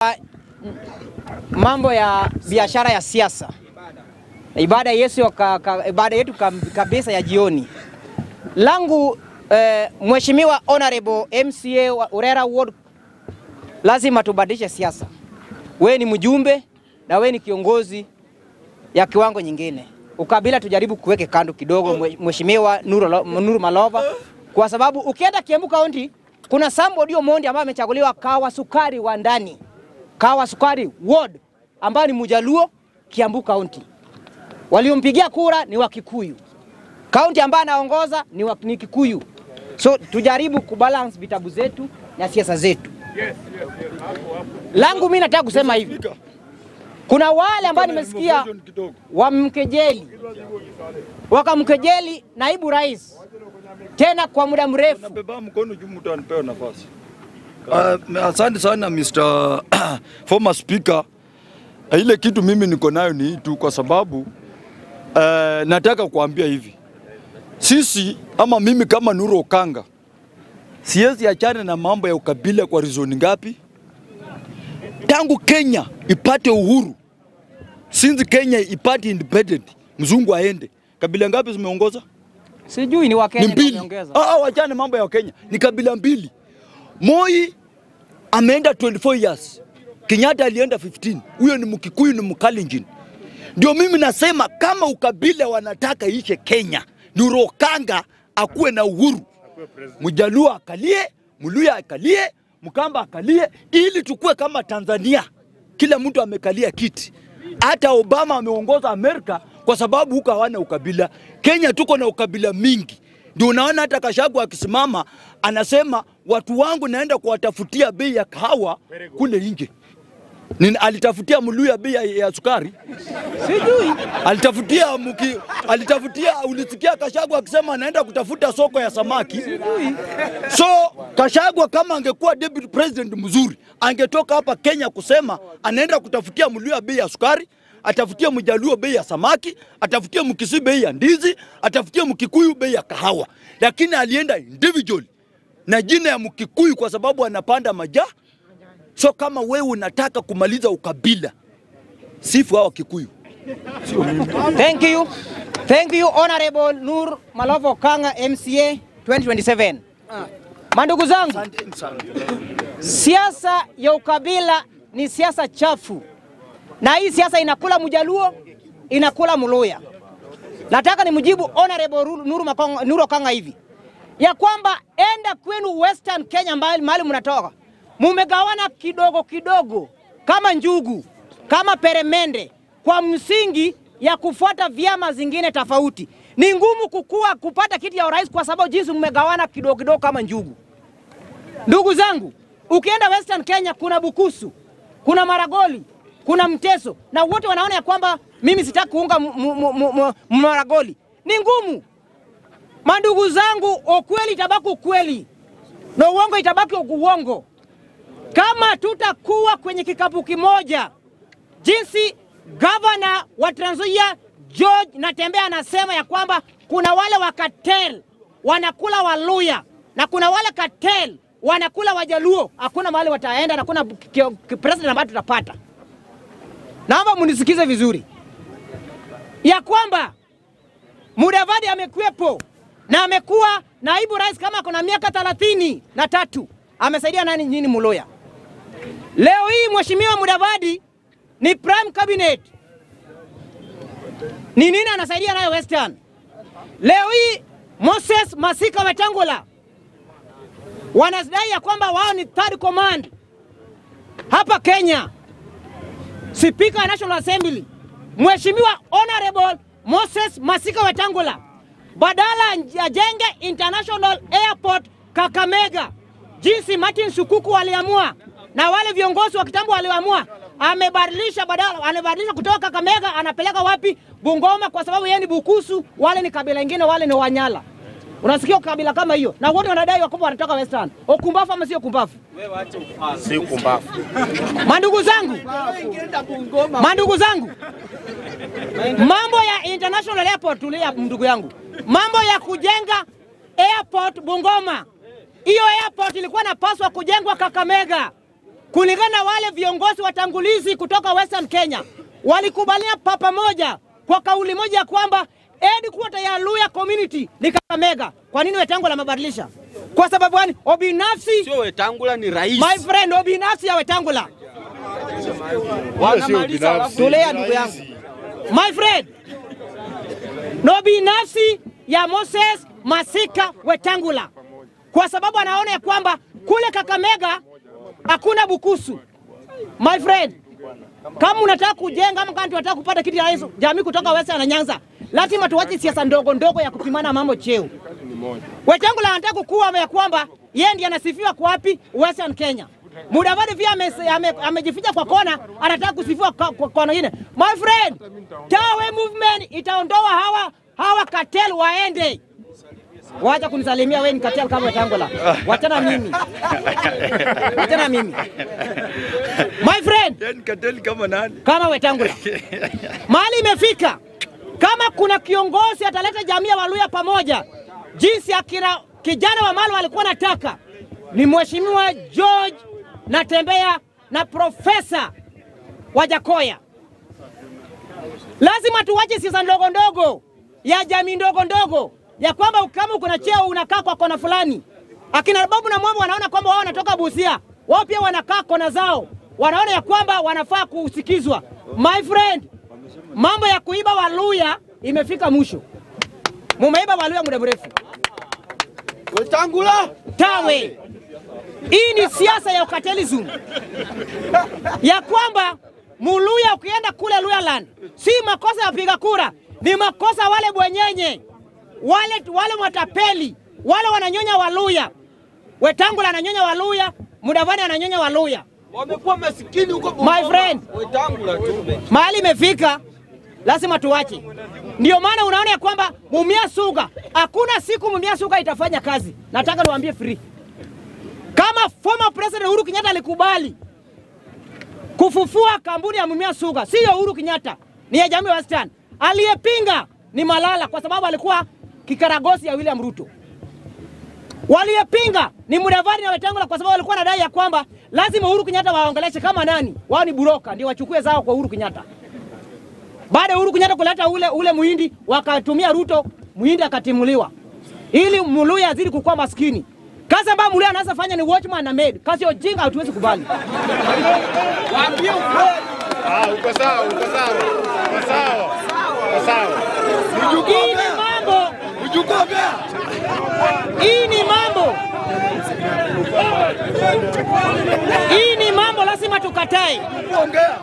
mambo ya biashara ya siasa na ibada Yesu ka, ka, ibada yetu kabisa ya jioni langu eh, Mheshimiwa Honorable MCA wa Urera Ward, lazima tubadilishe siasa. We ni mjumbe na we ni kiongozi ya kiwango nyingine. Ukabila tujaribu kuweke kando kidogo, Mheshimiwa Nuru, Nuru Malova, kwa sababu ukienda Kiambu County kuna somebody Omondi ambaye amechaguliwa kawa sukari wa ndani, kawa sukari ward ambayo ni Mujaluo Kiambu County. Waliompigia kura ni Wakikuyu. Kaunti ambayo anaongoza ni, wa, ni Kikuyu. So tujaribu kubalance vitabu zetu na siasa zetu. Langu mimi nataka kusema hivi, kuna wale ambao nimesikia wamkejeli, wakamkejeli naibu rais tena kwa muda mrefu. Nabeba mkono juu mtu anipewe nafasi. Uh, asante sana Mr. former speaker. Uh, ile kitu mimi niko nayo ni hii tu, kwa sababu uh, nataka kuambia hivi, sisi ama mimi kama Nuru Okanga siwezi achana na mambo ya ukabila kwa rizoni ngapi? Tangu Kenya ipate uhuru, since Kenya ipate independent, mzungu aende, kabila ngapi zimeongoza? Sijui ni Wakenya ni mbili. wameongeza. Ah, ah, wachane mambo ya Kenya, ni kabila mbili. Moi ameenda 24 years, Kenyatta alienda 15. Huyo ni Mkikuyu, ni Mkalenjin. Ndio mimi nasema kama ukabila wanataka ishe Kenya, Nuru Okanga akuwe na uhuru, Mjaluo akalie, Mluya akalie, Mkamba akalie, ili tukue kama Tanzania, kila mtu amekalia kiti. Hata Obama ameongoza Amerika kwa sababu huko hawana ukabila. Kenya tuko na ukabila mingi, ndio unaona hata Kashagu akisimama anasema watu wangu naenda kuwatafutia bei ya kahawa kule nje. Nini, alitafutia Mluya bei ya, ya sukari Sijui. alitafutia muki, alitafutia ulisikia Kashagwa akisema anaenda kutafuta soko ya samaki. So Kashagwa kama angekuwa deputy president mzuri, angetoka hapa Kenya kusema anaenda kutafutia Mluya bei ya sukari, atafutia Mjaluo bei ya samaki, atafutia Mkisii bei ya ndizi, atafutia Mkikuyu bei ya kahawa, lakini alienda individual na jina ya Mkikuyu kwa sababu anapanda majaa. So kama wewe unataka kumaliza ukabila, sifu hawa Kikuyu. Thank you. Thank you Honorable Nur Malovo Kanga MCA 2027. Mandugu zangu, siasa ya ukabila ni siasa chafu, na hii siasa inakula Mjaluo, inakula Mluya. Nataka nimjibu Honorable Nuru, Makonga, Nuru Okanga hivi ya kwamba enda kwenu Western Kenya, mahali mahali mnatoka, mumegawana kidogo kidogo kama njugu, kama peremende, kwa msingi ya kufuata vyama zingine tofauti. Ni ngumu kukua kupata kiti ya urais kwa sababu jinsi mmegawana kidogo kidogo kama njugu. Ndugu zangu, ukienda Western Kenya kuna Bukusu, kuna Maragoli, kuna Mteso na wote wanaona ya kwamba mimi sitaki kuunga mu- mu- mu- mu- Maragoli. Ni ngumu. Mandugu zangu, ukweli itabaki ukweli na uongo itabaki uongo. Kama tutakuwa kwenye kikapu kimoja, jinsi gavana wa Trans Nzoia George Natembeya anasema ya kwamba kuna wale wa cartel wanakula Waluya na kuna wale cartel wanakula Wajaluo, hakuna mahali wataenda na hakuna kio- ki- president ambayo tutapata. Naomba munisikize vizuri ya kwamba Mudavadi amekuwepo na amekuwa naibu rais kama kuna miaka thelathini na tatu amesaidia nani nyini Muluya. Leo hii mheshimiwa Mudavadi ni prime cabinet, ni nini anasaidia nayo Western? Leo hii Moses Masika Wetangula wanadai ya kwamba wao ni third command hapa Kenya. Speaker wa National Assembly Mheshimiwa Honorable Moses Masika Wetangula badala ajenge International Airport Kakamega, jinsi Martin Sukuku waliamua na wale viongozi wa kitambo waliamua, amebadilisha badala, amebadilisha kutoka Kakamega anapeleka wapi? Bungoma, kwa sababu yeye ni Bukusu, wale ni kabila ingine, wale ni Wanyala. Unasikia kabila kama hiyo, na wote wanadai wakopo wanatoka Western. Ukumbafu ama sio kumbafu? si kumbafu. Mandugu zangu, mandugu zangu, mambo ya international airport, tulia ndugu yangu, mambo ya kujenga airport Bungoma, hiyo airport ilikuwa napaswa kujengwa Kakamega. kulingana na wale viongozi watangulizi kutoka Western Kenya walikubalia pa pamoja kwa kauli moja ya kwamba headquarter ya Luya community ni Kakamega. Kwa nini Wetangula amebadilisha? Kwa sababu gani? Obinafsi, Sio Wetangula ni rais. my friend, obinafsi ya Wetangula. Wanamaliza alafu Tulea ndugu yangu, my friend, no binafsi ya Moses Masika Wetangula, kwa sababu anaona ya kwamba kule Kakamega hakuna bukusu. My friend, kama unataka kujenga ama kama tunataka kupata kiti ya rais jamii kutoka Western na Nyanza, lazima tuwache siasa ndogo ndogo ya kupimana mambo cheo. Wetangula anataka kukuwa ya kwamba yeye ndiye anasifiwa kwa wapi? Western Kenya. Mudavadi pia ame- ame- amejificha kwa kona, anataka kusifiwa kwa kwa kona nyingine. My friend, Tawe movement itaondoa hawa hawa cartel waende. Wacha kunisalimia wewe ni cartel kama Wetangula. Wachana mimi. Wachana mimi. My friend, Yaani kateli kama nani? kama Wetangula. Mahali imefika, kama kuna kiongozi ataleta jamii ya Waluya pamoja, jinsi akina kijana wa Malo alikuwa nataka, ni Mheshimiwa George Natembea na Profesa Wajakoya. Lazima tuwache siasa ndogo ndogo ya jamii ndogo ndogo ya kwamba kama uko na cheo unakaa kwa kona fulani. Akina Babu na Mwambo wanaona kwamba wao wanatoka Busia, wao pia wanakaa kona zao, wanaona ya kwamba wanafaa kusikizwa. My friend, mambo ya kuiba Waluya imefika mwisho. Mumeiba Waluya muda mrefu. Wetangula Tawe, hii ni siasa ya ukatelism ya kwamba Muluya ukienda kule Luyaland si makosa ya wapiga kura, ni makosa wale bwenyenye wale, wale matapeli wale wananyonya Waluya. Wetangula ananyonya Waluya, Mudavadi ananyonya Waluya. wamekuwa masikini huko My Bungoma. friend. Wetangula tu. mahali imefika, lazima tuwache. Ndio maana unaona ya kwamba Mumia Suga, hakuna siku Mumia Suga itafanya kazi. Nataka niwaambie free, kama former president Uhuru Kenyatta alikubali kufufua kampuni ya Mumia Suga, siyo Uhuru Kenyatta, ni ya jamii ya Western. Aliyepinga ni Malala kwa sababu alikuwa kikaragosi ya William Ruto. Waliyepinga ni Mudavadi na Wetangula kwa sababu walikuwa wanadai ya kwamba lazima Uhuru Kenyatta waongeleshe kama nani, wao ni buroka, ndio wachukue zao kwa Uhuru Kenyatta. Baada ya Uhuru Kenyatta kuleta ule, ule muhindi wakatumia Ruto, muhindi akatimuliwa ili Muluya azidi kukuwa maskini. Kazi ambayo Muluya anaweza fanya ni watchman na maid. Kazi ya ujinga hatuwezi kubali. Waambie ukweli. Ah, uko sawa, uko sawa. Uko sawa. Uko sawa. Hii ni mambo, Ujukogea. hii ni mambo, hii ni mambo lazima tukatae. Ongea.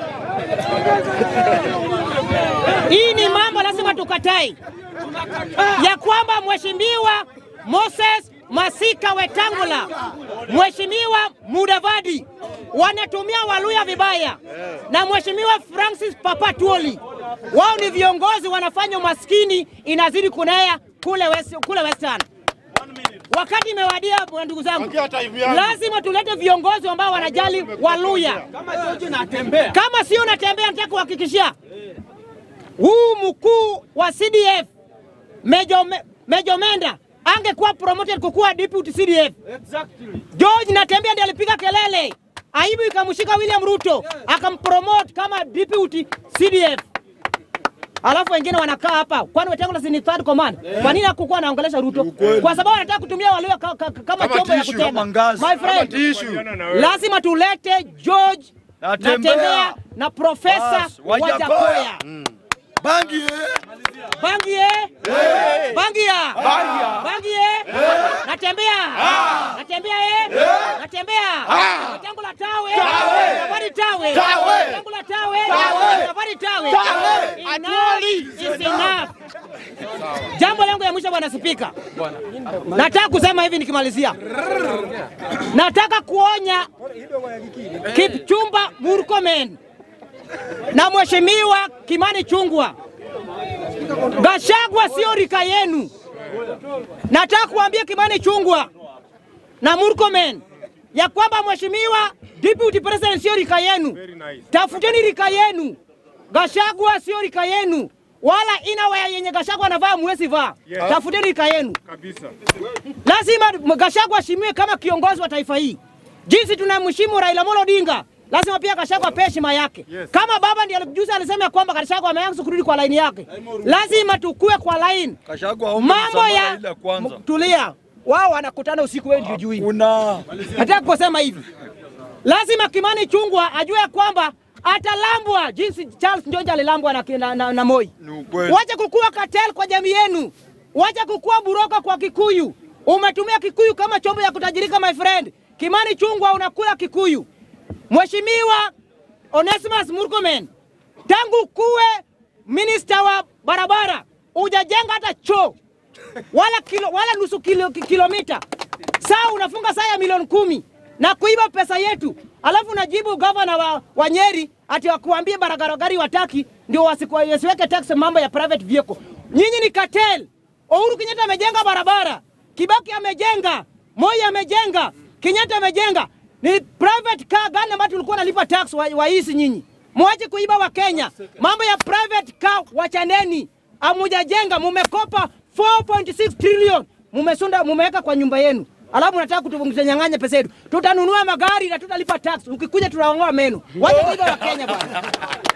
Hii ni mambo lazima tukatae, ya kwamba mheshimiwa Moses Masika Wetangula, mheshimiwa Mudavadi wanatumia Waluya vibaya, na mheshimiwa Francis Papa Tuoli, wao ni viongozi wanafanya umaskini inazidi kunea kule, west, kule Western. Wakati imewadia ndugu zangu, Ongea time yangu. lazima tulete viongozi ambao wanajali Waluya. Kama George natembea. Kama sio natembea, nataka kuhakikishia huu mkuu wa CDF Mejo, Me- Mejo Menda angekuwa promoted kukuwa deputy CDF. Exactly. George Natembea ndiye alipiga kelele, aibu ikamshika William Ruto akampromote kama deputy CDF. Alafu wengine wanakaa hapa, kwani Wetangula si ni third command? Kwa nini hakukuwa anaongelesha Ruto? Kwa sababu anataka kutumia Waluya ka, ka, kama Kama chombo ya tissue, kutenda. kama ngazi. My friend, Tishu. lazima tulete George Natembea. Natembea na Profesa Bas, Wajakoya. Wajakoya. Bangi eh? Bangi eh? Bangia. Bangi eh? Natembea. Natembea eh? Natembea. Wetangula tawe. Safari tawe. Wetangula tawe. Safari tawe. Enough is enough. Jambo langu ya mwisho bwana Spika, nataka kusema hivi nikimalizia, nataka kuonya Kipchumba Murkomen na Mheshimiwa Kimani Chungwa, Gashagwa sio rika yenu. Nataka kuambia Kimani Chungwa na Murkomen ya kwamba Mheshimiwa Deputy President sio rika yenu. Tafuteni rika yenu. Gashagwa sio rika yenu, wala inawaya yenye Gashagwa anavaa mwezi vaa. Tafuteni rika yenu. Kabisa. Lazima Gashagwa ashimiwe kama kiongozi wa taifa hii. jinsi tunamheshimu Raila Amolo Odinga, lazima pia Gachagua apewe heshima yake. Kama baba ndiye juzi alisema ya kwamba Gachagua ameanza kurudi kwa laini yake, lazima tukue kwa line. Gachagua aombe Mambo msamaha ya ile kwanza. M- tulia, wao wanakutana usiku, wewe ndio jui. Una Nataka kusema hivi, lazima Kimani Chungwa ajue ya kwamba atalambwa jinsi Charles Njonja alilambwa na, na, na, na Moi. Ni ukweli. Wacha kukua cartel kwa jamii yenu, wacha kukua buroka kwa Kikuyu. Umetumia Kikuyu kama chombo ya kutajirika, my friend. Kimani Chungwa unakula Kikuyu. Mheshimiwa Onesimus Murkomen, tangu kuwe minister wa barabara hujajenga hata choo wala kilo, wala nusu kilo, ki- kilomita. Saa unafunga saa ya milioni kumi na kuiba pesa yetu, alafu unajibu gavana wa, wa Nyeri ati wakuambie barabara gari wataki ndio wasiku- wasiweke tax mambo ya private vehicle. Nyinyi ni cartel. Uhuru Kenyatta amejenga barabara, Kibaki amejenga, Moi amejenga, Kenyatta amejenga. Ni private car gani ambayo tulikuwa nalipa tax wa, waisi nyinyi? Mwache kuiba wa Kenya. Mambo ya private car wachaneni. Amujajenga, mumekopa 4.6 trillion. Mumesunda, mumeweka kwa nyumba yenu. Alafu nataka kutunyang'anya pesa yetu. Tutanunua magari na tutalipa tax. Ukikuja tutaongoa meno. Wacha kuiba wa Kenya bwana.